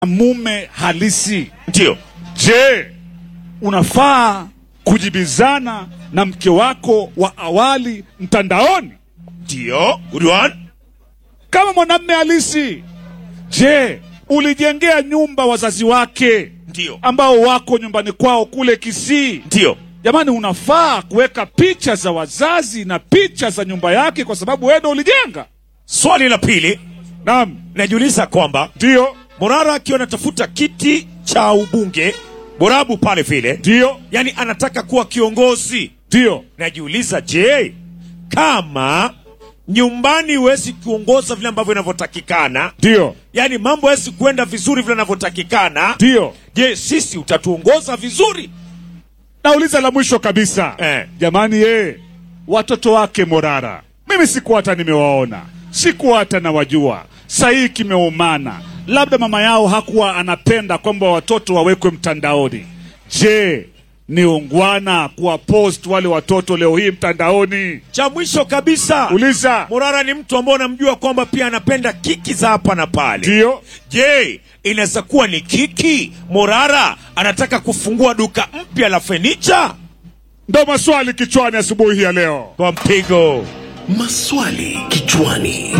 mume halisi. Ndio. Je, unafaa kujibizana na mke wako wa awali mtandaoni Ndio. Good one. kama mwanamme halisi? Je, ulijengea nyumba wazazi wake Ndio. ambao wako nyumbani kwao kule Kisii? Ndio. Jamani, unafaa kuweka picha za wazazi na picha za nyumba yake kwa sababu wewe ndo ulijenga. Swali la pili Naam, najiuliza kwamba ndio Morara akiwa anatafuta kiti cha ubunge Borabu pale vile, ndio yani anataka kuwa kiongozi. ndio Najiuliza, je, kama nyumbani huwezi kuongoza vile ambavyo inavyotakikana, ndio yani mambo hawezi kuenda vizuri vile inavyotakikana, ndio. je, sisi utatuongoza vizuri? Nauliza la mwisho kabisa Eh. jamani, ye watoto wake Morara, mimi sikuwa hata nimewaona, sikuwa hata nawajua. Sahii kimeumana, labda mama yao hakuwa anapenda kwamba watoto wawekwe mtandaoni. Je, ni ungwana kuwa post wale watoto leo hii mtandaoni? Cha mwisho kabisa, Uliza. Morara ni mtu ambaye unamjua kwamba pia anapenda kiki za hapa na pale. Ndio. Je, inaweza kuwa ni kiki? Morara anataka kufungua duka mpya la fenicha Ndo maswali kichwani asubuhi ya leo. kwa mpigo. Maswali kichwani.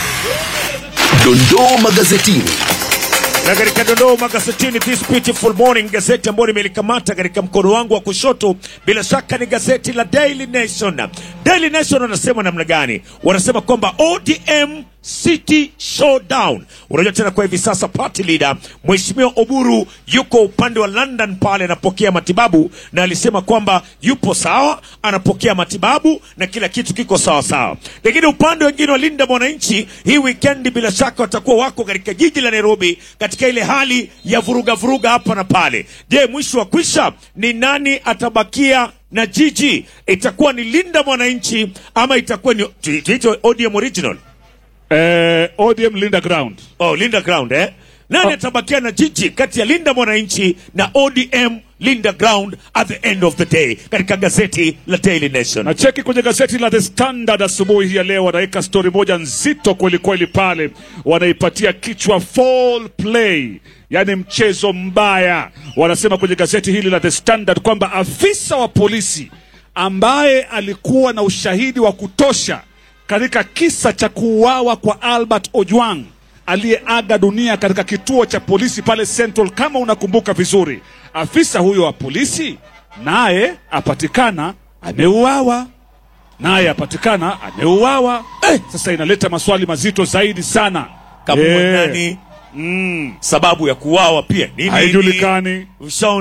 Dondoo magazetini. Na katika dondoo magazetini this beautiful morning, gazeti ambayo nimelikamata katika mkono wangu wa kushoto, bila shaka ni gazeti la Daily Nation. Daily Nation wanasema namna gani? Wanasema kwamba ODM City Showdown. Unajua tena kwa hivi sasa party leader Mheshimiwa Oburu yuko upande wa London pale anapokea matibabu, na alisema kwamba yupo sawa, anapokea matibabu na kila kitu kiko sawa sawa. Lakini upande wengine wa Linda Mwananchi hii weekend bila shaka watakuwa wako katika jiji la Nairobi katika ile hali ya vuruga vuruga hapa na pale. Je, mwisho wa kwisha ni nani atabakia na jiji? Itakuwa ni Linda Mwananchi ama itakuwa ni tuite ODM original? Eh, ODM Linda Ground. Oh, Linda Ground eh? Nani Oh. atabakia na jiji kati ya Linda Mwananchi na ODM Linda Ground at the end of the day katika gazeti la Daily Nation. na cheki kwenye gazeti la The Standard asubuhi hii ya leo, wanaweka stori moja nzito kweli kweli pale, wanaipatia kichwa fall play, yaani mchezo mbaya. Wanasema kwenye gazeti hili la The Standard kwamba afisa wa polisi ambaye alikuwa na ushahidi wa kutosha katika kisa cha kuuawa kwa Albert Ojwang aliyeaga dunia katika kituo cha polisi pale Central, kama unakumbuka vizuri, afisa huyo wa polisi naye apatikana ameuawa, naye apatikana ameuawa. Eh, sasa inaleta maswali mazito zaidi sana. Kama Eh, nani? Mm, sababu ya kuuawa pia ni nini? haijulikani. Ushaona